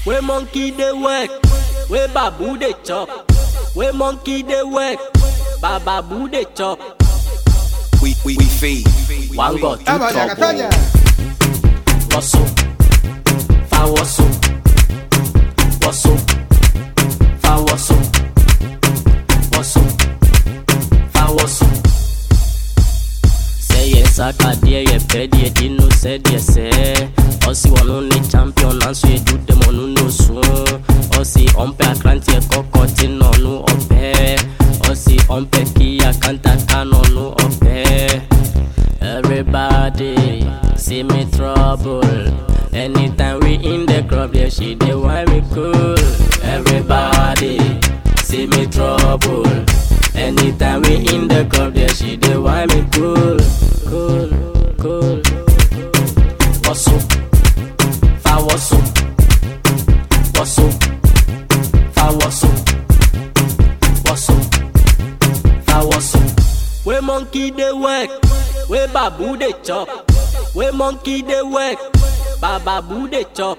Where monkey dey work, where babu dey chop. Where monkey dey work, bababu dey chop. We, we, we feed. One got two Toma, Jaga, trouble. toma. Wasso, fa wasso, wasso, fa wasso, wasso, fa wasso. Sɛ yɛ sakadeɛ yɛ pɛ deɛ di no sɛdeɛ sɛ ɔsi wɔno ne champion nanso edu dɛm ɔno no so ɔsi ɔmpɛ akranteɛ kɔkɔ te na ɔno ɔpɛ ɔsi ɔmpɛ kia kantaka na ɔno ɔpɛ. Everybody see me trouble. Anytime we in the club, yeah, she dey why me cool. Everybody see me trouble. Anytime we in the club, yeah, she dey why me cool, cool, cool. Wasso, fa wasso, wasso, fa wasso, wasso, fa wasso. Where monkey dey work, where babu dey chop. Where monkey dey work, bababu dey chop.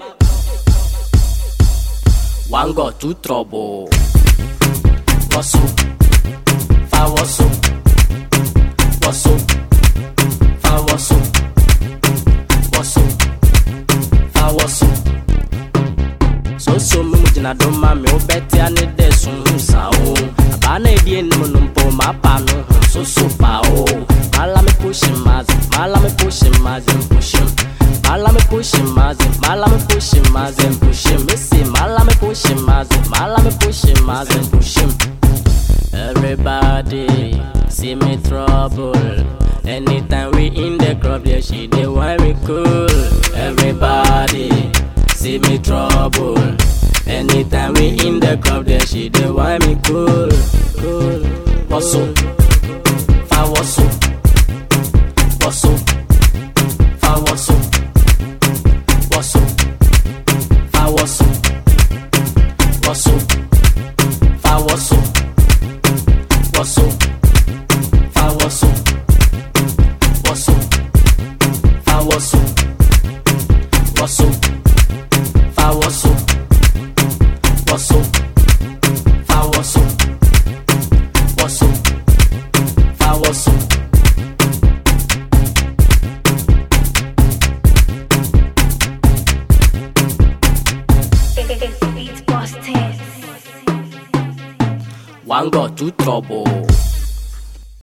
One got two trouble. Wasso, fa wasso, wasso, fa wasso, wasso, fa wasso. So so me gyina do ma me wobɛte ane dɛ so hu sa o abaa na ɛdi anim no mpo mapa no ho so so pa o mala me pushim maze mala me pushim maze pushim mala me pushim maze mala me pushim maze pushim me say mala me pushim maze mala me pushim maze pushim Everybody see me trouble. Anytime we in the club, yeah, she dey why me cool. Everybody see me trouble. Anytime we in the club, yeah, she dey why me cool, cool. Wasso, fa wasso, wasso, fa wasso, wasso, fa wasso, wasso, fa wasso. Wasso, fa wasso, wasso, fa wasso, wasso, fa wasso, wasso, fa wasso, wasso, fa wasso. It's busted. One got two trouble.